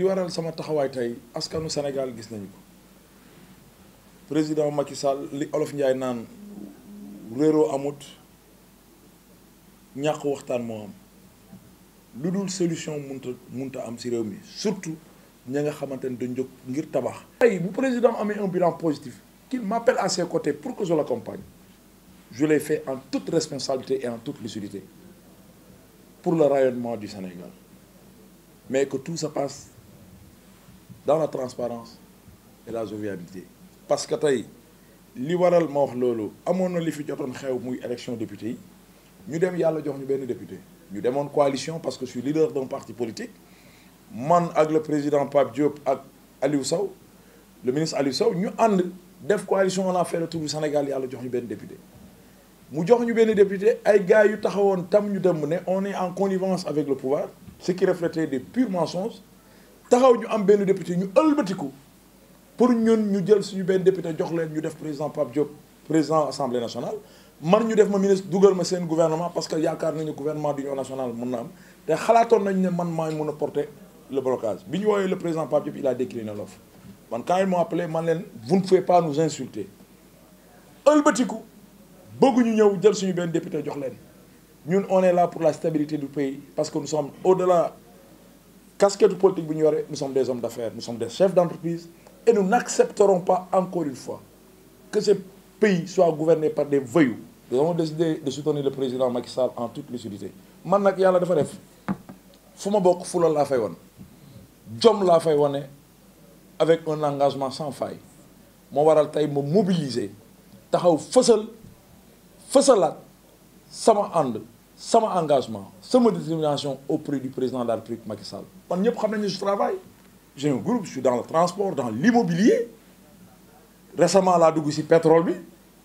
waral sama taxawaay tey askanu Sénégal gis nañu ko président Macky Sall li olof Njaay naan réeroo amut ñàkk waxtaan moo am lu dul solution munta munta am ci réew mi surtout ña nga xamante ne dañ jóg ngir tabax. tey bu président amee un bilan positif qu'il m'appelle à ses côtés pour que je l'accompagne je l'ai fait en toute responsabilité et en toute lucidité pour le rayonnement du Sénégal mais que tout se passe dans la transparence et la jovialité parce que tey li waral ma wax loolu amoon na li fi jotoon xew muy élection député yi ñu dem yàlla jox ñu benn député ñu demoon coalition parce que je suis leader d'un parti politique man ak le président Pape Diop ak Aliou Sow le ministre Aliou Sow ñu ànd def coalition on a fait le tour du Sénégal yàlla jox ñu benn député mu jox ñu benn député ay gars yu taxawoon tam ñu dem ne on est en connivence avec le pouvoir ce qui reflétait des purs mensonges taxaw ñu am benn député ñu ëlbatiku pour ñun ñu jël suñu benn député jox leen ñu def président Pape Diop président assemblée nationale man ñu def ma ministre dugal ma seen gouvernement parce que yaakaar nañu gouvernement d'union nationale mën na am te xalaatoon nañ ne man maa mën a porter le blocage bi ñu woowee le président Pape Diop il a décliné l'offre man quand ils m'ont appelé man leen vous ne pouvez pas nous insulter ëlbatiku bëgguñu ñëw jël suñu benn député jox leen ñun on est là pour la stabilité du pays parce que nous sommes au-delà casquette politique bi ñu yore nous sommes des hommes d'affaires nous sommes des chefs d'entreprise et nous n'accepterons pas encore une fois que ce pays soit gouverné par des voyous nous avons décidé de soutenir le président Macky Sall en toute lucidité man nag yàlla dafa def fu ma bokk fu la laa fay wan jom laa fay wane avec un engagement sans faille moo waral tey ma mobiliser taxaw fësal fësalaat sama ànd sama engagement sama détermination auprès du président de la République Macky Sall man ñëpp xam nañu je travaille j'ai un groupe je suis dans le transport dans l'immobilier récemment laa dugg ci pétrole bi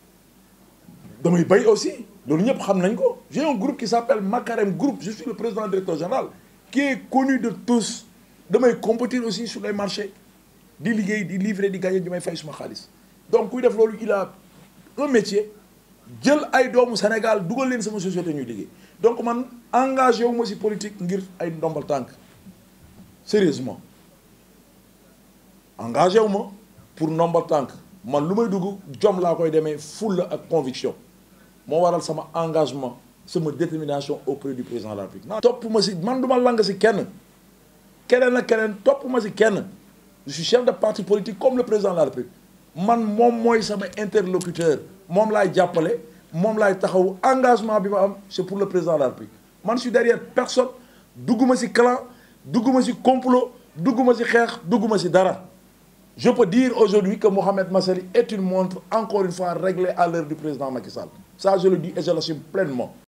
damay bay aussi loolu ñëpp xam nañ ko j'ai un groupe qui s'appelle Makarem Group je suis le président directeur général qui est connu de tous damay compétir aussi sur les marchés di liggéey di livrer di gagner di may fay suma xaalis donc kuy def loolu il a un métier jël ay doomu Sénégal dugal leen sama société ñuy liggéey donc man engagé wu ma ci politique ngir ay ndombal tànk sérieusement engagé wu ma pour ndombal tànk man lu may dugg jom laa koy demee fulla ak conviction moo waral sama engagement sama détermination auprès du président de la République topp ma ci man du ma lang ci kenn keneen ak keneen topp ma ci kenn je suis chef de parti politique comme le président de la République man moom mooy sama interlocuteur moom laay jàppale moom laay taxaw engagement bi ma am c'est pour le président de la République man je suis derrière personne dugguma ci clan dugguma ci complot dugguma ci xeex dugguma ci dara je peux dire aujourd'hui que Mohamed Massaly est une montre encore une fois réglée à l'heure du président Macky Sall ça je le dis et je l'assume pleinement